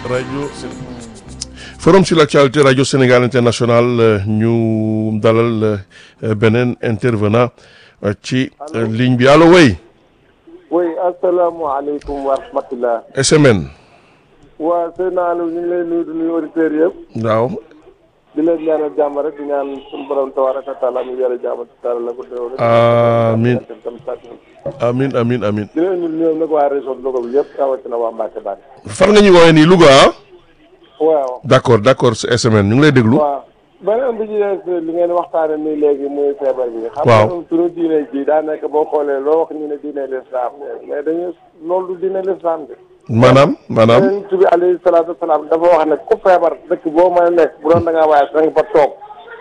rajo forum sur l'actualité rajo Sénégal international ñu dalal beneen intervenant ci ligne bi allo way oui asalaamaaleykum wa rahmatulah. SMN. waa sëñ Aliou ñu ngi lay nuyu di nuyu auditeurs yëpp. waaw. di leen ñaanal jàmm rek di ñaan suñu borom tabaaraka taala mu yore jàmm taala la ko déwén. amiin amiin amiin amiin. di leen nuyu nag waa région de Louga bi yëpp rawatina waa Mbacke Bari. fan nga ñu woowee nii Louga ah. waaw. d' accord d' accord SMN ñu ngi lay déglu. waaw beneen bi ci des li ngeen waxtaane nii léegi muy feebar bi. waaw xam nga suñu diine ji daa nekk boo xoolee loo wax ñu ne diine l'islam mais dañuy loolu du diine l'islam bi. maanaam maanaam. Yonent bi alayhi salaatu wasalaam dafa wax ne ku feebar dëkk boo mën a nekk bu doon da ngaa waaye da nga fa toog.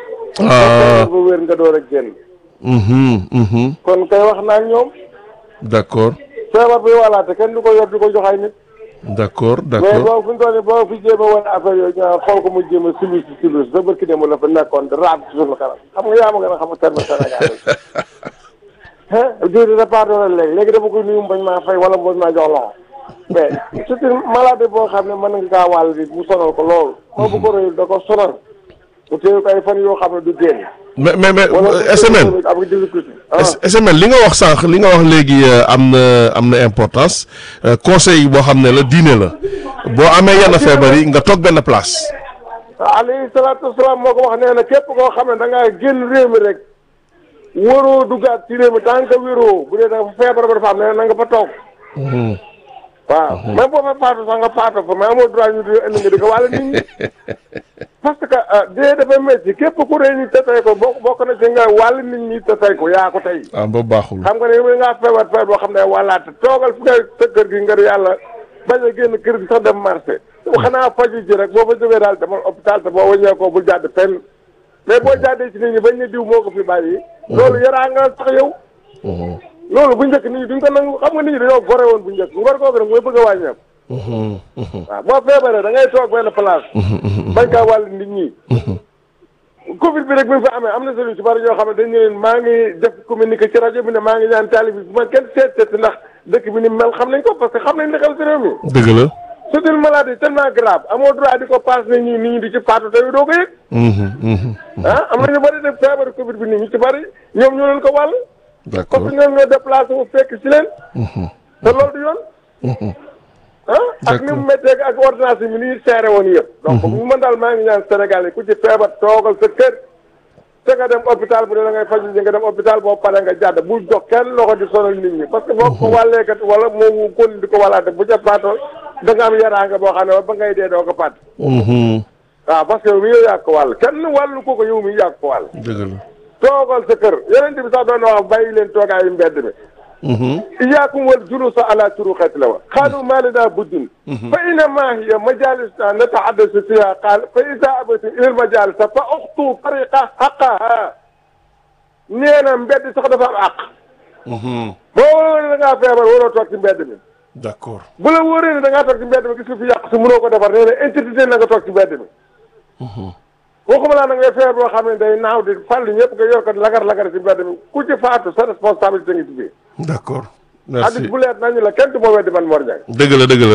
ah ba wér nga door a génn. mhm mhm kon kay wax naa ak ñoom. d' accord feebar bi walaate kenn du ko yor di ko jox ay nit. d' accord d' mais accord boo fi mu toll nii boo fi jéem a wane affaire yooyu ñu naan xool ko mu jéem a silus si silus ba barki démb la fa nekkoon di raam ci suñu kanam xam nga yaa ma gën a xam terme Sénégal yi. diwli da pardon léegi léegi dama koy nuyu bañ maa fay wala bañ maa jox loxo mais c'est une maladie boo xam ne mën nga kaa wàll nit mu sonal ko loolu. moo bu ko rëyul da ko sonal. mu téye ko ay fan yoo xam ne du génn. mais mais mais wala SMN am nga difficulté. ah S- SMN li nga wax sànq li nga wax léegi euh, am na am na importance euh, conseil boo xam ne la diine la boo amee yenn feebar yi nga toog benn place. alayhi salaatu wasalaam moo ko wax nee na képp koo xam ne da ngaa génn réew mi rek waroo duggaat ci réew mi tant que wéroo bu dee dafa feebar ba dafa am nee na nga fa toog Mhm. waaw même boo fa faatu sax nga faatu fa mais amoo droit ñu di indi nga di ko wàll nit ñi parce que ah dee dafa métti képp ku rëy ni te tey ko bokk bokk na ci nga wàll nit ñi te tey ko yaa ko tey ah boobu baaxul. xam nga ne yow ngaa feebar feebar boo xam ne wàllaate toogal fi nga sa kër gi nga yàlla bañ a génn kër gi sax dem marché xanaa faju ji rek boo fa jógee daal demal hôpital te boo wëññee ko bul jàdd fenn mais boo jàddee ci nit ñi bañ ne diw moo ko fi bàyyi loolu yaraa nga sax yow Mhm. loolu bu njëkk nit ñi duñ ko nangu xam nga nit ñi dañoo gore woon bu njëkk ngor googu nag mooy bëgg a wàññeeku Mhm. Mhm. waaw boo feebaree da ngay toog benn place bañ kaa wàll nit ñi covid bi rek bi mu fi amee am na solution ci bari ñoo xam ne dañu leen maa ngi def communiqué ci rajo bi ne maa ngi ñaan taali bi bu ma kenn seet seet ndax dëkk bi ni mel xam nañ ko parce que xam nañ li xew ci réew mi dëgg la. c'est une maladie tellement grave amoo droit di ko passe nit ñi nit ñi di ci faatu te doo ko yëg Mhm. Mhm. ah am na ñu bari def feebar covid bi nit ñi ci bari ñoom ñoo leen ko wàll d' parce accord. que ñoom ñoo déplacé wu fekk ci leen te loolu du yoon Mhm. ah ak ni mu méttee ak ordonnance yi ni ñuy seere woon yëpp donc mu mën daal maa ngi ñaan Sénégal yi ku ci feebar toogal sa kër te nga dem hôpital bu dee da ngay faju ji nga dem hôpital boo paree nga jàdd bul jox kenn loxo di sonal nit ñi parce que boo ko wàlleekat wala moomu kon di ko wàllaate bu ca faatoo da nga am yaraanga boo xam ne ba ngay dee doo ko fàtt Mhm. waaw parce que yow mi yow yàgg ko wàll kenn wàllu ko ko yow mi yàgg ko wàll dëgg la. toogal sa kër yeneen bi sax doon na wax bàyyi leen toogaayu mbedd mi Mhm. iyaakum wal julusa ala turuqati la wa qaalu ma lana buddin fa innama hiya majalisna natahaddasu fiha qaal fa ida abatum ila al majalisa fa uxtu tariqa xaqaha nee na mbedd sax dafa am àq Mhm. boo wóoree da ngaa feebar waroo toog ci mbedd mi d' accord. bu la wóoree ne da ngaa toog ci mbedd mi gis nga fi yàq si mënoo ko defar nee na interdit na nga toog ci mbedd mi waxuma laa na ngay feebar boo xam ne day naaw di fàll ñëpp nga yor ko lagar lagar ci mbedd mi ku ci faatu sa responsabilité ngi ci biir d' accord. hadis merci bu leer nañu la kenn du ma weddi man Mor Ndiaye dëgg la dëgg la.